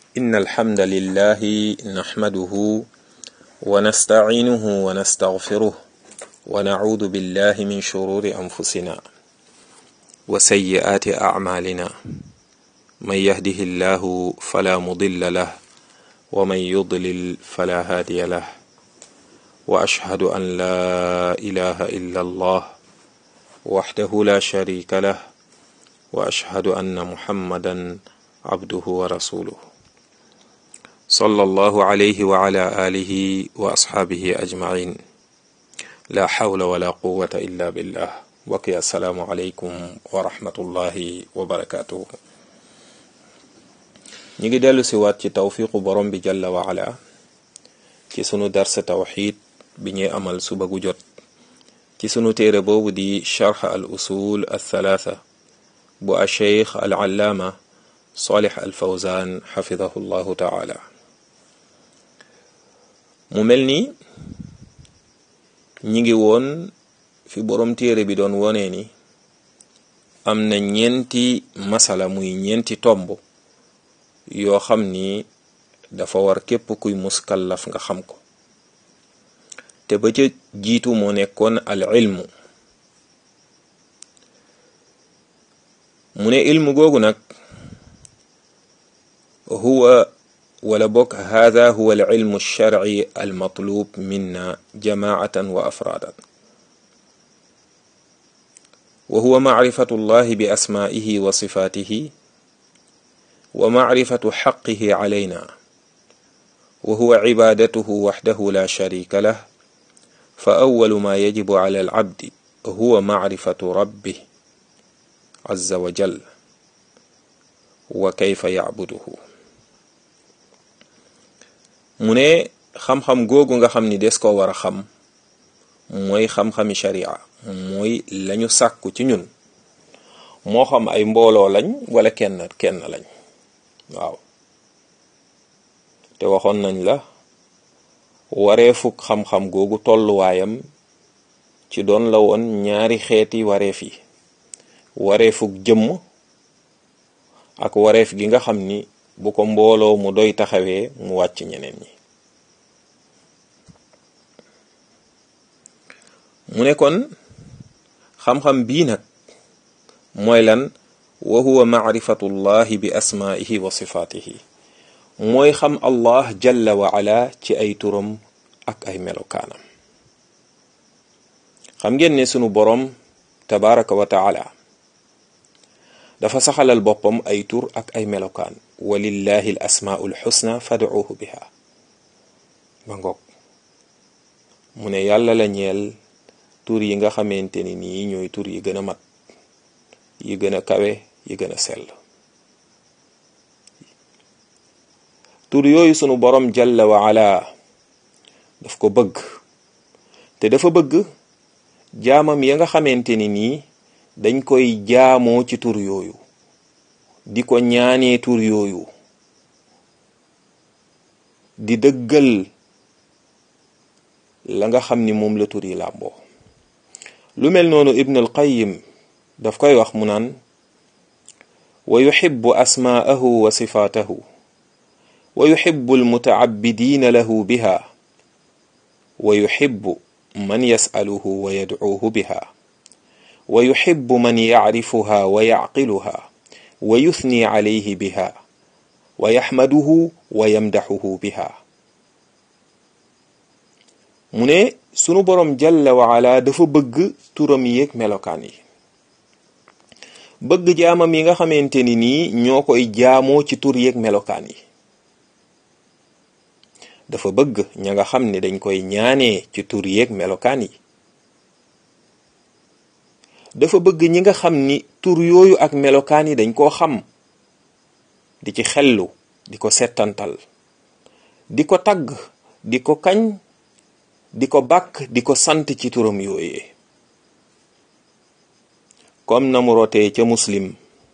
إن الحمد لله نحمده ونستعينه ونستغفره ونعوذ بالله من شرور أنفسنا وسيئات أعمالنا من يهده الله فلا مضل له ومن يضلل فلا هادي له وأشهد أن لا إله إلا الله وحده لا شريك له وأشهد أن محمدا عبده ورسوله صلى الله عليه وعلى آله وأصحابه أجمعين لا حول ولا قوة إلا بالله وكي السلام عليكم ورحمة الله وبركاته ñi ngi dellu si waat ci tawfiqu borom bi jalla wa ala ci sunu darsa tawxid bi ñuy amal suba gu jot ci sunu téere boobu di charx al usul al thalatha bu a cheikh al allaama salih al fawzan xafidahu llahu taala mu mel ni ñi ngi woon fi borom téere bi doon wonee ni am na ñeenti masala muy ñeenti tomb yoo xam ni dafa war képp kuy muskallaf nga xam ko te ba ca jiitu moo nekkoon al ilmu mu ne ilmu googu nag huwa wala bokk hada huwa al ilmu alsharci almatlub minna jamaatan wa afraadan wa huwa macrifatu llahi bi asmaa'ihi wa sifaatihi wa macrifatu xaqihi calayna wa huwa cibaadatuhu waxdahu la sharika lah fa awalu ma yajibu cala alcabdi huwa macrifatu rabbih azza wa jal wa kayfa yacbuduhu mu ne xam-xam googu nga xam ni des ko war a xam mooy xam-xami sharia mooy lañu sàkku ci ñun moo xam ay mbooloo lañ wala kenn kenn lañ waaw te waxoon nañ la wareefuk xam-xam googu tolluwaayam ci doon la woon ñaari xeeti wareef yi wareefuk jëmm ak wareef gi nga xam ni bu ko mbooloo mu doy taxawee mu wàcc ñeneen ñi mu ne kon xam-xam bii nag mooy lan wa huwa macrifatu llahi bi asmaa'ihi wa sifaatihi mooy xam allah jalla wa ala ci ay turam ak ay melokaanam xam ngeen ne sunu boroom tabaraka wa taala dafa saxalal boppam ay tur ak ay melokaan walillahi al asmaau lxusna fadcuuhu biha ba ngoog mu ne yàlla la ñeel tur yi nga xamante ni nii ñooy tur yi gën a mat yi gën a kawe yi gën a sell tur yooyu sunu borom jalla wa ala daf ko bëgg te dafa bëgg jaamam ya nga xamante ni nii dañ koy jaamoo ci tur yooyu di ko ñaanee tur yooyu di dëggal la nga xam ni moom la tur yi làmboo lu mel noonu ibn al qayyim daf koy wax mu naan wa yuxibbu asmaa'ahu wa sifaatahu wa yuxibbu almutacabbidiina lahu biha wa yuxibbu man yas'aluhu wa yadcuuhu biha wa yuxibbu man yacrifuha wa yacqiluha wa yuthni calayhi biha wa yaxmaduhu wa yamdaxuhu biha mu ne sunu boroom jalla wa ala dafa bëgg turam yeeg melokaan yi bëgg jaamam yi nga xamante ni nii ñoo koy jaamoo ci tur yeeg melokaan yi dafa bëgg ña nga xam ne dañ koy ñaanee ci tur yeeg melokaan yi dafa bëgg ñi nga xam ni tur yooyu ak melokaan yi dañ koo xam di ci xellu di ko settantal di ko tagg di ko kañ di ko bàkk di ko sant ci turam yooyee comme na mu rotee ca muslim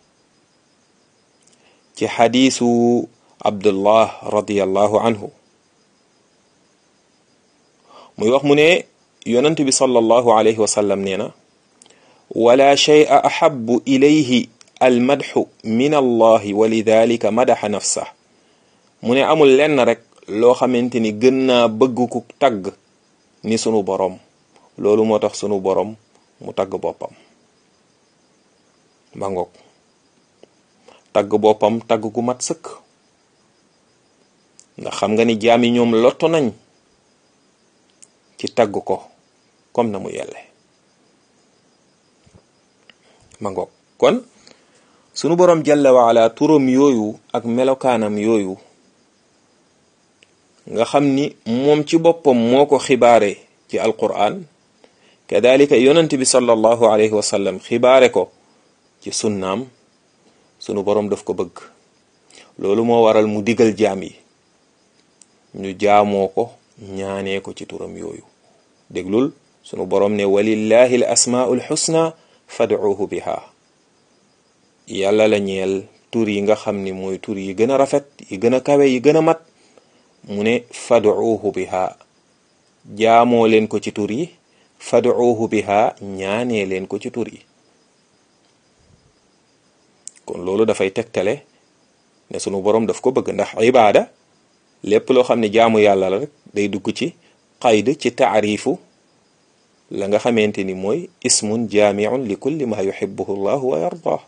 ci xadiisu abdullah radiallahu anhu muy wax mu ne yonent bi sallallahu alayhi wa sallam nee na wala shay'a ahabbu ilayhi almadxu min allahi wa lidalika madaxa nafsah mu ne amul lenn rek loo xamante ni gën naa bëgg ku tagg ni sunu boroom loolu moo tax sunu boroom mu tagg boppam ba ngoog tagg boppam tagg gu mat sëkk ndax xam nga ni jaam yi ñoom lotto nañ ci tagg ko comme na mu yelle ma ngoog kon sunu boroom jalla waala turam yooyu ak melokaanam yooyu nga xam ni moom ci boppam moo ko xibaare ci alquran kadalika yonent bi sallallahu alayhi wa sallam xibaare ko ci sunnaam sunu boroom daf ko bëgg loolu moo waral mu digal jaam yi ñu jaamoo ko ñaanee ko ci turam yooyu déglul sunu boroom ne walillahi al asmaul xusna fad'uuhu biha yàlla la ñeel tur yi nga xam ni mooy tur yi gën a rafet yi gën a kawe yi gën a mat mu ne fad'uuhu biha jaamoo leen ko ci tur yi fad'uuhu biha ñaanee leen ko ci tur yi kon loolu dafay tegtale ne sunu boroom daf ko bëgg ndax ibaada lépp loo xam ne jaamu yàlla la rek day dugg ci qayd ci taarifu la nga xamante ni mooy ismun jaamiun li kulli ma yuhibbuhu llah wa yardah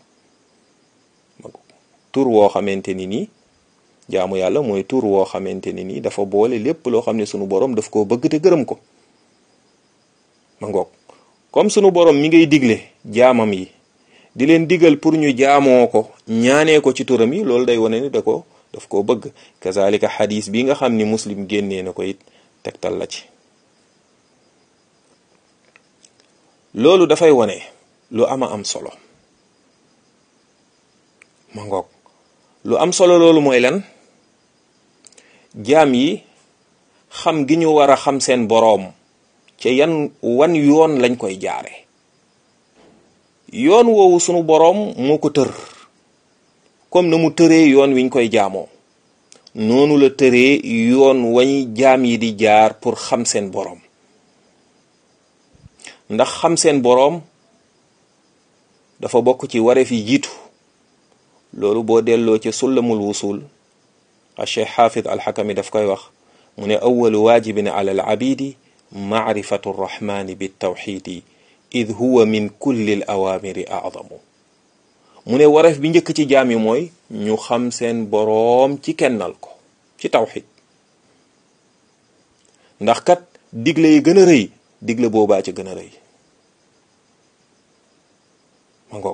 tur woo xamante ni nii jaamu yàlla mooy tur woo xamante ni nii dafa boole lépp loo xam ne sunu boroom daf koo bëgg te gërëm ko ma ngoog comme sunu boroom mi ngay digle jaamam yi di leen digal pour ñu jaamoo ko ñaanee ko ci turam yi loolu day wane ni da ko daf koo bëgg kazalika xadis bi nga xam ni muslim génnee na ko it tegtal la ci loolu dafay wane lu ama am solo ma ngoog lu am solo loolu mooy lan jaam yi xam gi ñu war a xam seen boroom ca yan wan yoon lañ koy jaare yoon woowu sunu boroom moo ko tër comme na mu tëree yoon wiñ koy jaamoo noonu la tëree yoon wañ jaam yi di jaar pour xam seen boroom ndax xam seen boroom dafa bokk ci wareef yi jiitu loolu boo delloo ci sullamul wusul a cheikh xaafid alxakami daf koy wax mu ne awalu waajibin ala al abidi maarifatu rrahmani bitawxidi id huwa min kulli l awaamiri aadamu mu ne wareef bi njëkk ci jaam yi mooy ñu xam seen boroom ci kennal ko ci tawxid ndax kat digle yi gën a rëy digle boobaa ci gën a rëy ma ngoog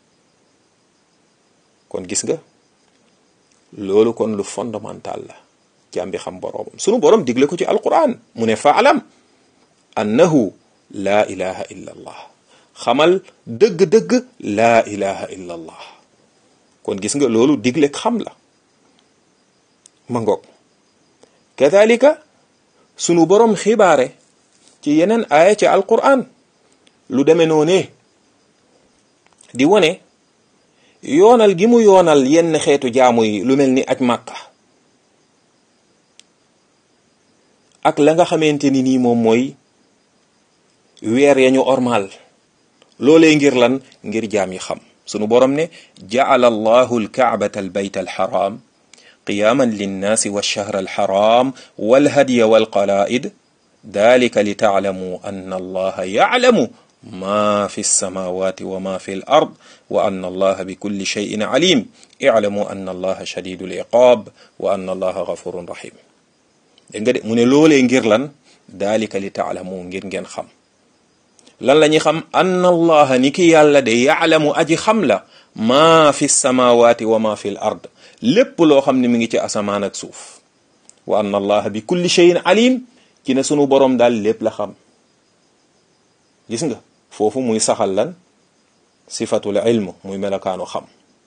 kon gis nga loolu kon lu fondamental la jaam bi xam boroomam sunu boroom digle ko ci alquran mu ne faalam annahu laa ilaha illa allah xamal dëgg-dëgg laa ilaha illa allah kon gis nga loolu digle xam la ma ngoog kadalika sunu boroom xibaare ci yeneen aaya ci alquran lu demee noonee di wone yoonal gi mu yoonal yenn xeetu jaamu yi lu mel ni aj màkka ak la nga xamante ni nii moom mooy weer ya ñu ormal loolee ngir lan ngir jaam yi xam sunu borom ne ja'ala allahu alkaabata albayta alxaram qiyaaman linnaasi walshahra alxaram walhadiya walqalaa'id dalika li taalamu anna allaha yaclamu ma fi lsamawati wa ma fi l ard wa anna allaha bi kulli cheyin alim iclamu anna allaha shadidu liqaab wa anna allaha gafurun rahim dégg nga de mu ne loolee ngir lan dalika li taalamu ngir ngeen xam lan la ñuy xam anna allaha ni ki yàlla de yaclamu aji xam la ma fi lsamawati wa ma fi l ard lépp loo xam ne mi ngi ci asamaan ak suuf wa anna allaha bi kulli cheyin alim ci ne sunu boroom daal lépp la xam gis nga foofu muy saxal lan sifatul ilm muy melokaanu xam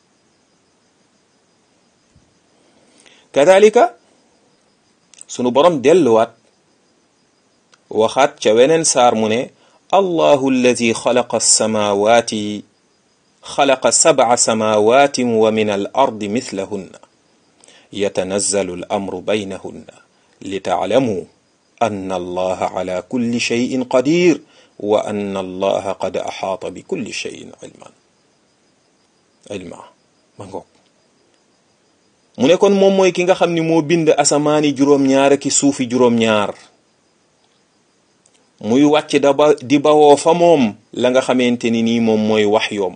kadalika sunu borom delluwaat waxaat ca weneen saar mu ne allahu alladi xalaqa alsamawati xalaqa sabca samawati wa min al ardi mithlahunna yatanazzalu al amru baynahunna litaclamuu anna allaha ala kulli cheyin qadir wa anna allaha qad axaata bi kulli cheyin ilman ilma ma ngoog mu ne kon moom mooy ki nga xam ni moo bind asamaani juróom-ñaar ki suufi juróom-ñaar muy wàcc da ba di bawoo fa moom la nga xamante ni nii moom mooy wax yoom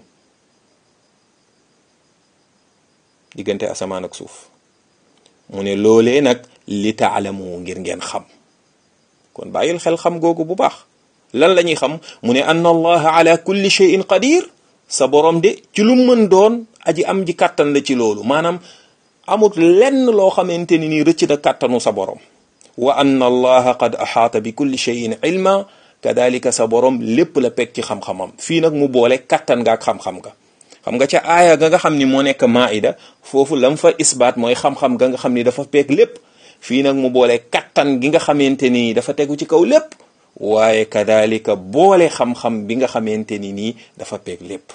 diggante asamaan ak suuf mu ne loolee nag li taalamu ngir ngeen xam kon bàyyil xel xam googu bu baax lan la ñuy xam mu ne anna allaha ala kulli shay'in qadir sa borom de ci lu mën doon aji am ji kàttan la ci loolu maanaam amut lenn loo xamante ni nii rëcc na kàttanu sa borom wa anna allaha qad axaata bi kulli shay'in ilma kadalika sa borom lépp la peg ci xam-xamam fii nag mu boole kàttan nga ak xam-xam nga xam nga ca aaya ga nga xam ni moo nekk maida foofu lam fa isbaat mooy xam-xam ga nga xam ni dafa peeg lépp fii nag mu boole kattan gi nga xamante ni dafa tegu ci kaw lépp waaye kadalika boole xam-xam bi nga xamante ni nii dafa peeg lépp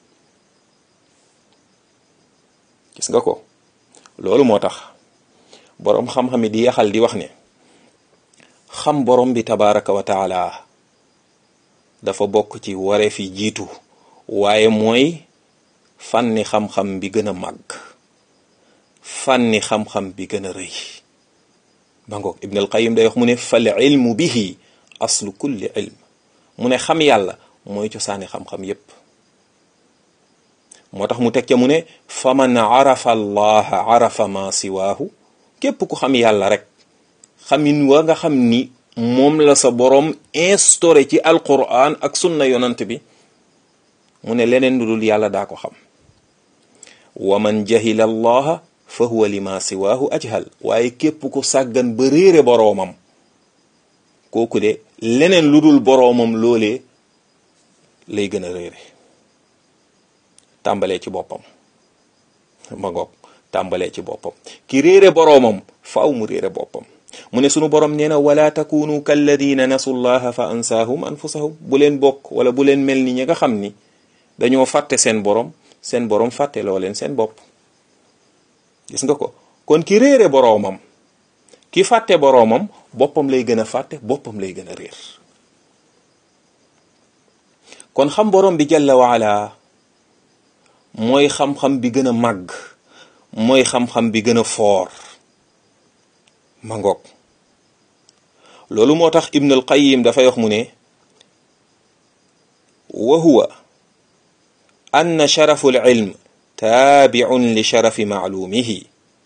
gis nga ko loolu moo tax boroom xam-xam yi di yaxal di wax ne xam borom bi tabaraka wa taala dafa bokk ci waree fi jiitu waaye mooy fànni xam-xam bi gën a màgg fànni xam-xam bi gën a rëy bangoog ibn al qayim day wax mu ne fal ilmu bihi aslu kulli ilm mu ne xam yàlla mooy cosaani xam-xam yépp moo tax mu teg ca mu ne fa man arafa allaha arafa ma siwaahu képp ku xam yàlla rek xamin wa nga xam ni moom la sa boroom instauré ci alquran ak sunna yonant bi mu ne leneen lu dul yàlla daa ko xam wa man jahila allaha fa huwa lima siwaahu ajhal waaye képp ku sàggan ba réere boroomam kooku de leneen lu dul boroomam loolee lay gën a réere tàmbalee ci boppam ma ngoog tàmbalee ci boppam ki réere boroomam faaw mu réere boppam mu ne sunu borom nee na wala takunu kalladina nasu llaha fa ansaahum anfusahum bu leen bokk wala bu leen mel ni ñi nga xam ni dañoo fàtte seen borom seen borom fàtte loo leen seen bopp gis nga ko kon ki réere boroomam ki fàtte boroomam boppam lay gën a fàtte boppam lay gën a réer kon xam borom bi jalla waala mooy xam-xam bi gën a màgg mooy xam-xam bi gën a foor ma ngoog loolu moo tax ibn al qayyim dafay wax mu ne wa huwa anna sharafu al ilm taabiun li sharafi maalumihi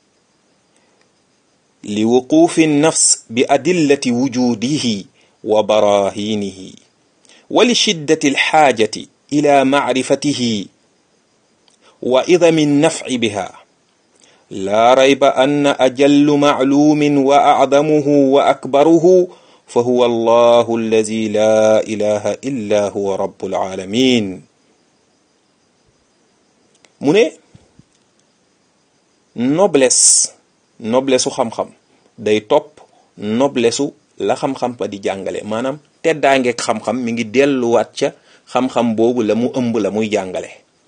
li wuqufi nafs bi adillati wujudihi wa barahinihi wa li shiddati alxaajati ila macrifatihi wa idami nnafci biha laa rayba anna ajallu macluumin wa acdamuhu wa akbaruhu fa huwa allahu allazi laa ilaha illa huwa rabbul alamin mu ne noblesse noblesse su xam-xam day topp noblesse su la xam-xam ba di jàngale maanaam teddaangeeg xam-xam mi ngi delluwaat ca xam-xam boobu la mu ëmb la muy jàngale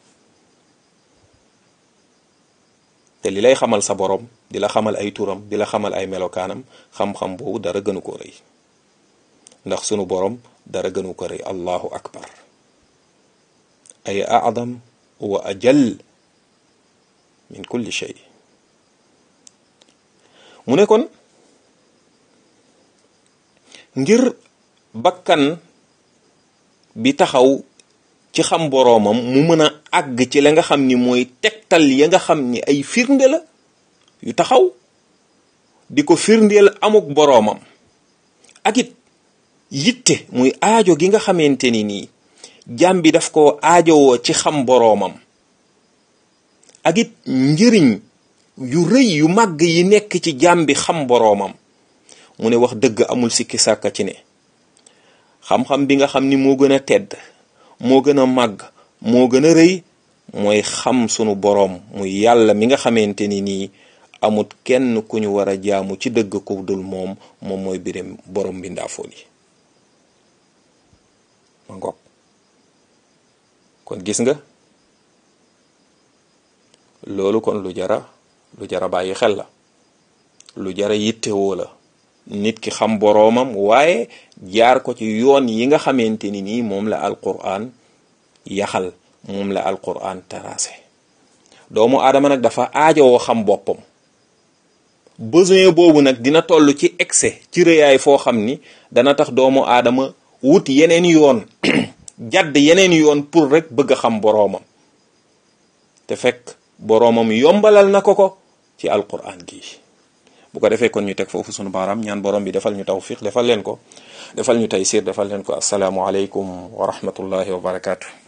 te li lay xamal sa borom di la xamal ay turam di la xamal ay melokaanam xam-xam boobu dara gënu ko rëy ndax sunu borom dara gënu ko rëy allahu akbar ay adam wa ajal min kulli shay mu ne kon ngir bakkan bi taxaw ci xam boroomam mu mën a àgg ci la nga xam ni mooy tegtal ya nga xam ni ay firnde la yu taxaw di ko firndeel amuk boroomam ak it yitte muy aajo gi nga xamante ni nii jàm bi daf ko aajowoo ci xam boroomam ak it njëriñ yu rëy yu màgg yi nekk ci jàm bi xam boroomam mu ne wax dëgg amul sikki sàkka ci ne xam-xam bi nga xam ni moo gën a tedd moo gën a màgg moo gën a rëy mooy xam sunu boroom muy yàlla mi nga xamante ni nii amut kenn ku ñu war a jaamu ci dëgg ku dul moom moom mooy birim boroom bi ndaafoon yi ma ngoog kon gis nga loolu kon lu jara lu jara bàyyi xel la lu jara yittewoo la nit ki xam boroomam waaye jaar ko ci yoon yi nga xamante ni nii moom la alquran yaxal moom la alquran tracé doomu aadama nag dafa aajowoo xam boppam besoin boobu nag dina toll ci excès ci rëyaay foo xam ni dana tax doomu aadama wut yeneen yoon jàdd yeneen yoon pour rek bëgg a xam boroomam te fekk boroomam yombalal na ko ko ci alquran gi bu ko defee kon ñu teg foofu sunu baaraam ñaan borom bi defal ñu tawfiq defal leen ko defal ñu taysir defal leen ko asalaamu aleykum wa rahmatullahi wa barakaatu.